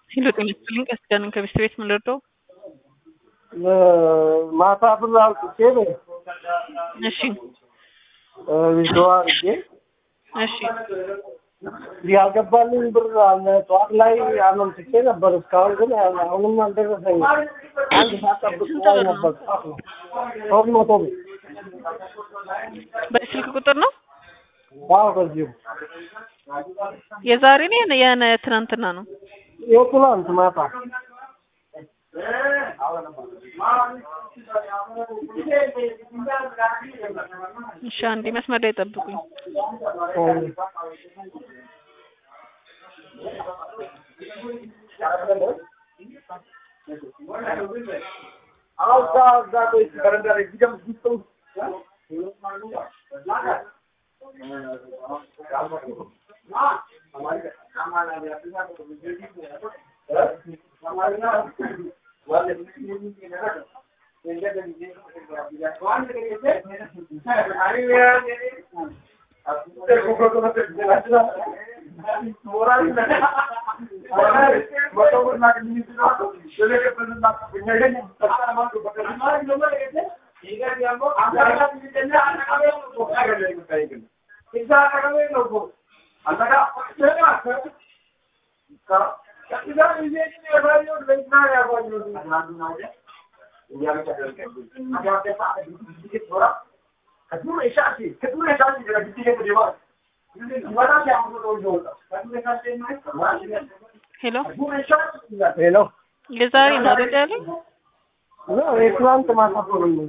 ሄሎ ጤና ይስጥልኝ ቀሲስ ዳንን ከቤስት ቤት ምን ልርዳው? ማታ ብር አውጥቼ ነው እሺ ቪዲዮ አድርጌ እሺ ያልገባልኝ ብር አለ። ጠዋት ላይ አመልክቼ ነበር። እስካሁን ግን አሁንም አልደረሰኝም። አንድ ሰዓት ጠብቅ ላይ ነበር። ጠዋት ነው ሶስት መቶ ብር በስልክ ቁጥር ነው አዎ፣ በዚሁ የዛሬ ነው የነ- የነ ትናንትና ነው? የትናንት ማታ እሺ አንዴ መስመር ላይ ጠብቁኝ። ሄሎ ሄሎ የዛሬ ነው አይደል ያለኝ? ነው የትናንት ማታ ብር ነው።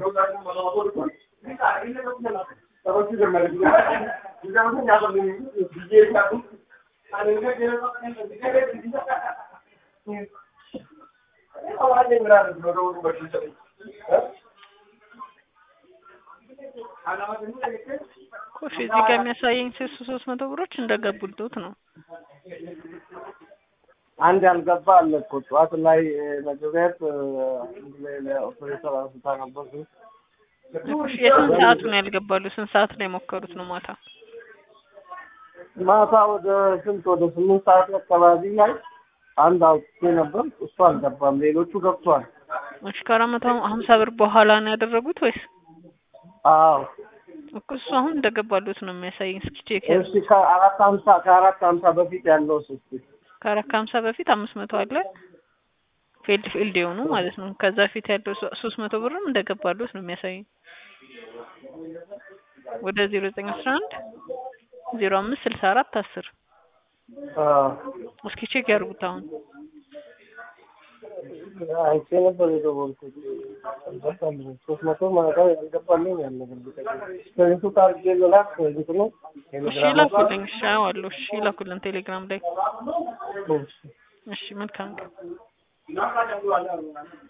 ኮሽ እዚህ ጋር የሚያሳየኝ ሶስት ሶስት መቶ ብሮች እንደገቡልዎት ነው። አንድ ያልገባ አለ እኮ ጠዋት ላይ መግቢያት ኦፕሬተር አንስታ ነበር። እሺ የስንት ሰዓቱ ነው ያልገባሉ? ስንት ሰዓት ላይ የሞከሩት ነው ማታ? ማታ ወደ ስንት ወደ ስምንት ሰዓት አካባቢ ላይ አንድ አውጥቼ ነበር። እሱ አልገባም፣ ሌሎቹ ገብቷል። እሺ ከአራት መቶ ሀምሳ ብር በኋላ ነው ያደረጉት ወይስ? አዎ እኮ እሱ አሁን እንደገባሉት ነው የሚያሳየኝ። እስኪ ቼክ ያድርጉ። እሺ ከአራት ሀምሳ ከአራት ሀምሳ በፊት ያለው እስኪ ከአራት ከሀምሳ በፊት አምስት መቶ አለ ፊልድ ፊልድ የሆኑ ማለት ነው። ከዛ በፊት ያለው ሶ- ሶስት መቶ ብርም እንደገባሉት ነው የሚያሳየኝ። ወደ ዜሮ ዘጠኝ አስራ አንድ ዜሮ አምስት ስልሳ አራት አስር አዎ እስኪ ቼክ ያድርጉት አሁን አይቼ ነበር የደወልኩት። አልገባም። ሶስት መቶ ማለት ያልገባልኝ ያለ ስክሪንሹ አድርጌ ልላክ ክሬዲት ነው እሺ ቴሌግራም ይላኩልኝ። እሺ አዋለሁ። እሺ ይላኩልን ቴሌግራም ላይ። እሺ እሺ መልካም ቀን።